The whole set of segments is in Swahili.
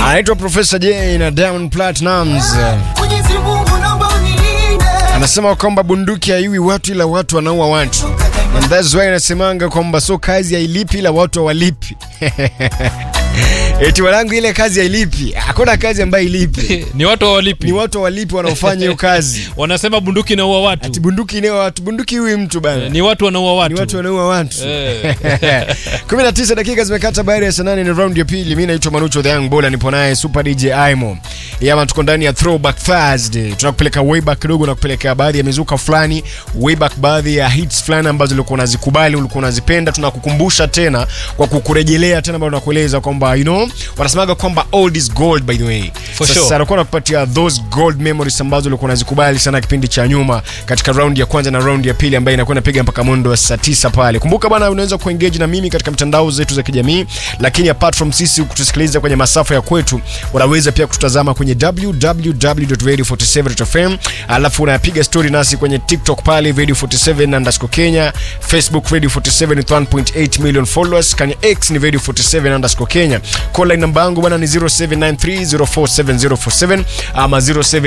anaitwa Profesa J na Diamond Platnumz. Mwenyezi Mungu naomba unilinde. Anasema kwamba bunduki haiui watu ila watu wanaua watu. And that's why anasemanga kwamba so kazi hailipi ila watu hawalipi. Eti wanangu, ile kazi hailipi. Hakuna kazi ambayo ilipi. ni watu hawalipi Ni watu hawalipi wanaofanya hiyo kazi. wanasema bunduki inaua watu Ati bunduki inao watu, bunduki huyu mtu bana. ni watu wanaua watu Ni watu wanaua watu. Eh. 19 dakika zimekata baada ya saa nane, ni round ya pili. Mimi naitwa Manucho the Young Bola, nipo naye Super DJ Aimo. Yama, tuko ndani ya Throwback Thursday. Tunakupeleka way back kidogo na kupeleka baadhi ya mizuka fulani, way back baadhi ya hits fulani ambazo ulikuwa unazikubali, ulikuwa unazipenda. Tunakukumbusha tena kwa kukurejelea tena, bado nakueleza kwamba you know, wanasemaga kwamba old is gold by the way. For Sasa sure. anakuwa nakupatia those gold memories ambazo ulikuwa unazikubali sana kipindi cha nyuma katika round ya kwanza na round ya pili ambayo inakuwa inapiga mpaka mwendo wa saa tisa pale. Kumbuka bana, unaweza kuengage na mimi katika mitandao zetu za kijamii, lakini apart from sisi kutusikiliza kwenye masafa ya kwetu, unaweza pia kututazama kwenye www.radio47.fm, alafu unapiga story nasi kwenye TikTok pale radio 47 underscore Kenya, Facebook radio 47 with 1.8 million followers, kwenye X ni radio 47 underscore Kenya. Call line namba yangu bana ni 0793047047 ama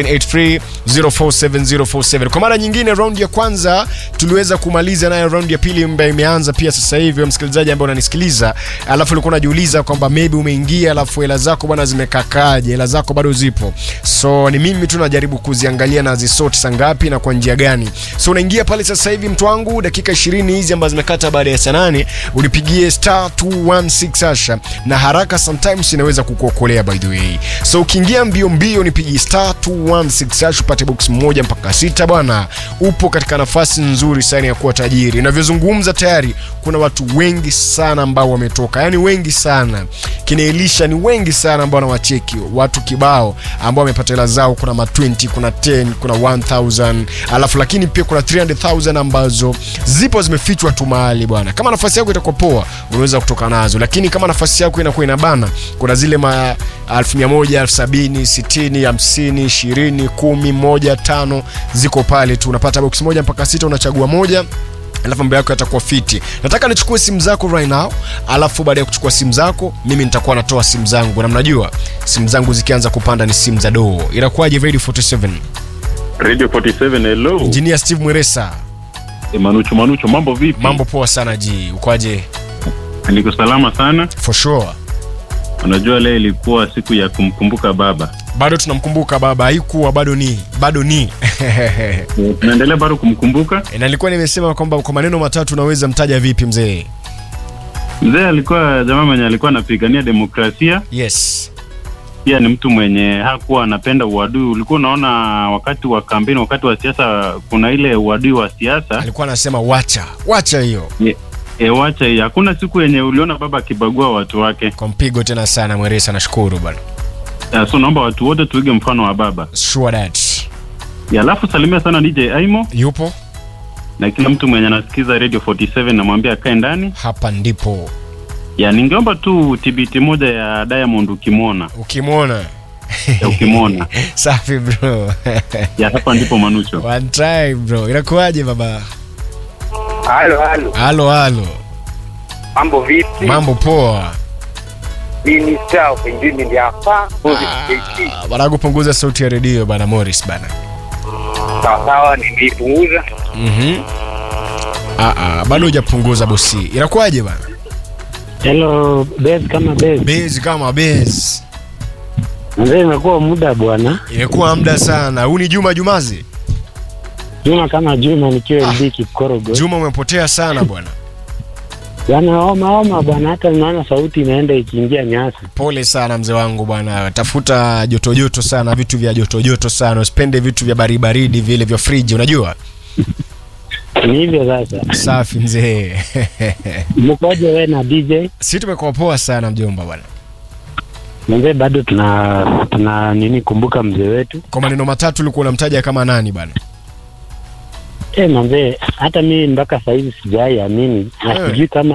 0783047047. Kwa mara nyingine, round ya kwanza tuliweza kumaliza nayo, round ya pili ambayo imeanza pia sasa hivi. Wewe msikilizaji ambaye unanisikiliza, alafu ulikuwa unajiuliza kwamba maybe umeingia, alafu hela zako bwana zimekakaje? Hela zako bado zipo, so ni mimi tu najaribu kuziangalia na zisort saa ngapi na kwa njia gani. So unaingia pale sasa hivi, mtu wangu, dakika 20 hizi ambazo zimekata baada ya saa nane, ulipigie star 216 hasha, na haraka sometimes inaweza kukuokolea by the way. So ukiingia mbio mbio, nipigie star 216 hasha upate box moja mpaka sita bwana, upo katika nafasi nzuri sana ya kuwa tajiri. Inavyozungumza tayari kuna watu wengi sana ambao wametoka, yani wengi sana kina Elisha ni wengi sana ambao wanawacheki watu kibao ambao wamepata hela zao. Kuna ma 20 kuna 10 kuna 1000 alafu lakini pia kuna 300000 ambazo zipo zimefichwa tu mahali bwana. Kama nafasi yako itakuwa poa, unaweza kutoka nazo, lakini kama nafasi yako inakuwa inabana, kuna zile ma 1100 70 60 50 20 10 moja tano ziko pale tu, unapata box moja mpaka sita, unachagua moja alafu mambo yako yatakuwa fiti. Nataka nichukue simu zako right now, alafu baada ya kuchukua simu zako mimi nitakuwa natoa simu zangu, na mnajua simu zangu zikianza kupanda ni simu za doo. Inakuwaje? Radio 47 Radio 47 hello. Engineer Steve Mweresa, E, Manucho Manucho, mambo vipi? mambo poa sana ji, ukwaje? Niko salama sana. For sure, Unajua leo ilikuwa siku ya kumkumbuka baba. bado tunamkumbuka baba, haikuwa bado ni bado ni E, Tunaendelea bado kumkumbuka. na nilikuwa nimesema kwamba kwa maneno matatu unaweza mtaja vipi mzee? Mzee alikuwa jamaa mwenye alikuwa anapigania demokrasia, Yes, pia ni mtu mwenye hakuwa anapenda uadui. Ulikuwa unaona wakati wa kampeni, wakati wa siasa, kuna ile uadui wa siasa. alikuwa anasema wacha wacha hiyo E, wacha hii. Hakuna siku yenye uliona baba akibagua watu wake. kwa mpigo tena sana Mweresa, nashukuru bwana, Ya, so naomba watu wote tuige mfano wa baba. sure that Ya, alafu salimia sana DJ Aimo yupo na kila mtu mwenye anasikiza Radio 47 namwambia akae ndani. hapa, ndipo Ya, ningeomba tu tibiti moja ya Diamond ukimwona. ukimwona Ya, ukimwona. safi bro ya, hapa ndipo Manucho. one time bro inakuwaje baba Halo, halo, halo halo mambo vipi? mambo poa Mimi Star of Engineering hapa, Moses JT. Ah, bana kupunguza sauti ya redio bana Morris bana Sawa sawa, nimeipunguza. mhm ah ah bado hujapunguza bosi inakuwaje bana Hello, base kama base. base kama base Mzee imekuwa muda bwana. imekuwa muda sana huu ni Juma Jumazi Juma kama Juma nikiwa LD Kipkorogo. Juma umepotea sana bwana Bwana homa homa bwana hata naona sauti inaenda ikiingia nyasi. pole sana mzee wangu bwana tafuta joto joto sana vitu vya joto joto sana usipende vitu vya baridi baridi vile vya friji unajua Ni hivyo sasa. safi mzee Mkoje wewe na DJ? si tumekuwa poa sana mjomba bwana Mzee bado tuna tuna nini kumbuka mzee wetu. kwa maneno matatu ulikuwa unamtaja kama nani bwana Eh, mzee hata mimi mpaka sasa hivi sijai amini. Na Eh. sijui kama